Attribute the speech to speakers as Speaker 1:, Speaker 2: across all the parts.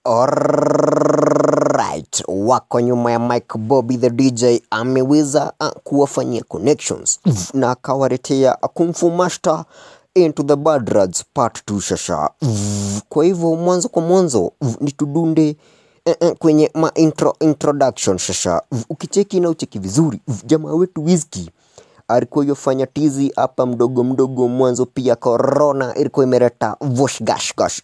Speaker 1: Alright, wako nyuma ya Mike Bobby the DJ ameweza uh, kuwafanyia connections na akawaletea Kung Fu Master into the Bad Rads part 2 shasha. Kwa hivyo mwanzo kwa mwanzo ni tudunde eh, eh, kwenye ma intro, introduction shasha. Ukicheki na ucheki vizuri, jamaa wetu Wizkid alikuwa yofanya tizi hapa mdogo mdogo mwanzo, pia corona ilikuwa imeleta vosh gash gash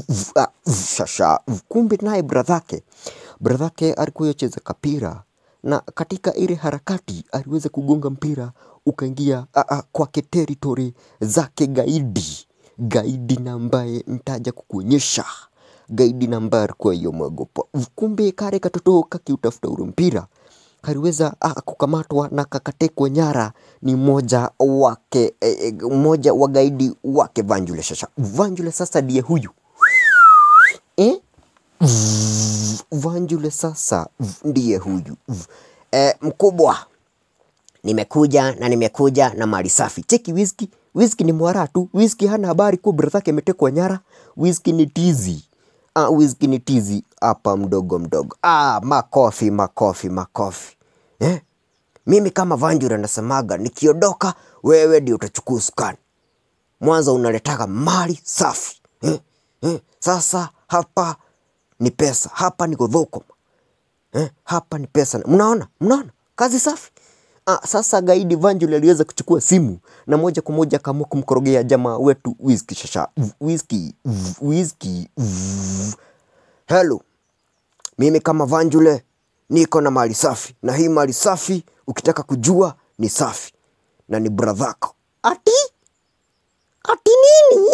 Speaker 1: shasha. Kumbe naye bradhake bradhake alikuwa yocheza kapira na katika ile harakati aliweza kugonga mpira ukaingia a, a, kwake territory zake gaidi gaidi na ambaye ntaja kukuonyesha gaidi na ambaye alikuwa yomwogopa. Kumbe kare katoto kakiutafuta ule mpira kaliweza ah, kukamatwa na kakatekwa nyara ni mmoja wake eh, mmoja wa gaidi wake Vanjule. Sasa Vanjule sasa ndiye huyu eh? Vanjule sasa ndiye huyu eh, mkubwa nimekuja na nimekuja na mali safi. Cheki Wizkid, Wizkid ni mwara tu. Wizkid hana habari kuwa brother yake ametekwa nyara. Wizkid ni tizi. Ah, Wizkid ni tizi hapa mdogo mdogo. Ah, makofi makofi makofi. Eh? Mimi kama Vanjura nasemaga nikiondoka wewe ndio utachukua usukani. Mwanzo unaletaka mali safi. Eh? Eh? Sasa hapa ni pesa. Hapa ni godhoko. Eh? Hapa ni pesa. Mnaona? Mnaona? Kazi safi. Ah, sasa gaidi Vanjuli aliweza kuchukua simu na moja kwa moja akaamua kumkorogea jamaa wetu Wizkid shasha. Wizkid, Wizkid. Hello. Mimi kama Vanjule niko na mali safi, na hii mali safi ukitaka kujua ni safi na ni bradhako. Ati ati nini?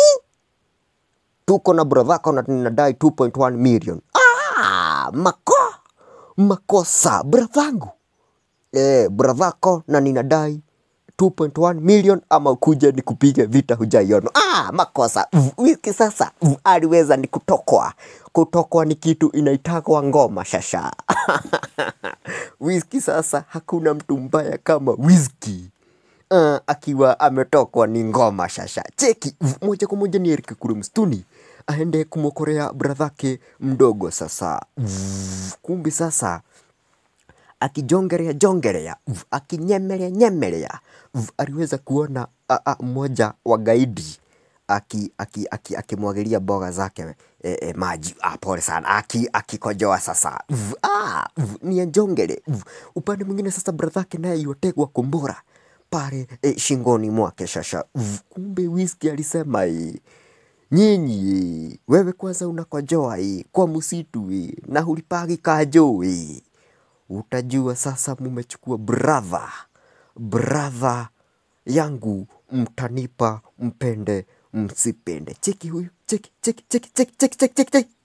Speaker 1: Tuko na bradhako na ninadai 2.1 million. Ah, mako makosa bradhangu eh, bradhako na ninadai 2.1 million ama kuja ni kupiga vita hujaiona. Ah, makosa wiki sasa aliweza ni kutokwa. Kutokwa ni kitu inaitagwa ngoma shasha. Wizkid sasa hakuna mtu mbaya kama Wizkid. Uh, akiwa ametokwa ni ngoma shasha. Cheki moja kwa moja ni Eric kule msituni aende kumwokorea bradhake mdogo sasa. Kumbi sasa akijongerea jongerea akinyemelea nyemelea aliweza kuona a, a, mmoja wa gaidi akimwagilia aki, aki, akimwagilia mboga zake e, e, maji ah, pole sana aki akikojoa sasa V, ah, v, ni ajongele upande mwingine sasa bradhake naye yotegwa kombora pale e, shingoni mwake shasha v, kumbe Wizkid alisema hii nyinyi wewe kwanza unakojoa hii kwa msitu hii na hulipagi kajo hii utajua sasa mumechukua brother brother yangu mtanipa mpende msipende cheki huyu cheki cheki cheki cheki cheki cheki cheki cheki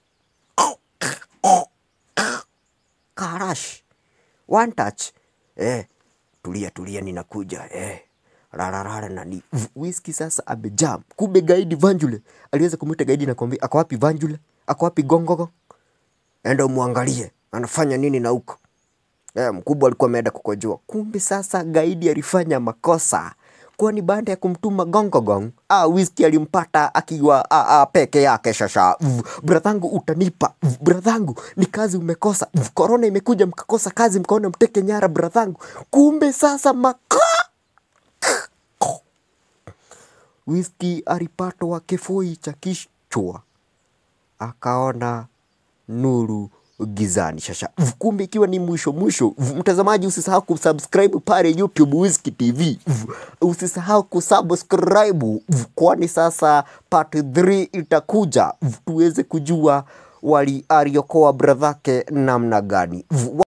Speaker 1: karash one touch eh tulia tulia ninakuja eh rararara nani Wizkid sasa amejam kumbe gaidi Vanjule aliweza kumwita gaidi na kumwambia ako wapi Vanjule ako wapi gongogo enda umwangalie anafanya nini na huko Eh, mkubwa alikuwa ameenda kukojoa. Kumbe sasa gaidi alifanya makosa, kwani baada ya kumtuma gongogong, ah, Wizkid alimpata akiwa ah, ah, peke yake. Shasha bradhangu, utanipa bradhangu, ni kazi umekosa. Korona imekuja mkakosa kazi, mkaona mteke nyara bradhangu. Kumbe sasa maka Wizkid alipatwa kifui cha kichwa, akaona nuru gizani shasha. Kumbe ikiwa ni mwisho mwisho, mtazamaji, usisahau kusubscribe pale YouTube Wizkid TV, usisahau kusubscribe, kwani sasa part 3 itakuja tuweze kujua wali aliokoa bradhake namna gani.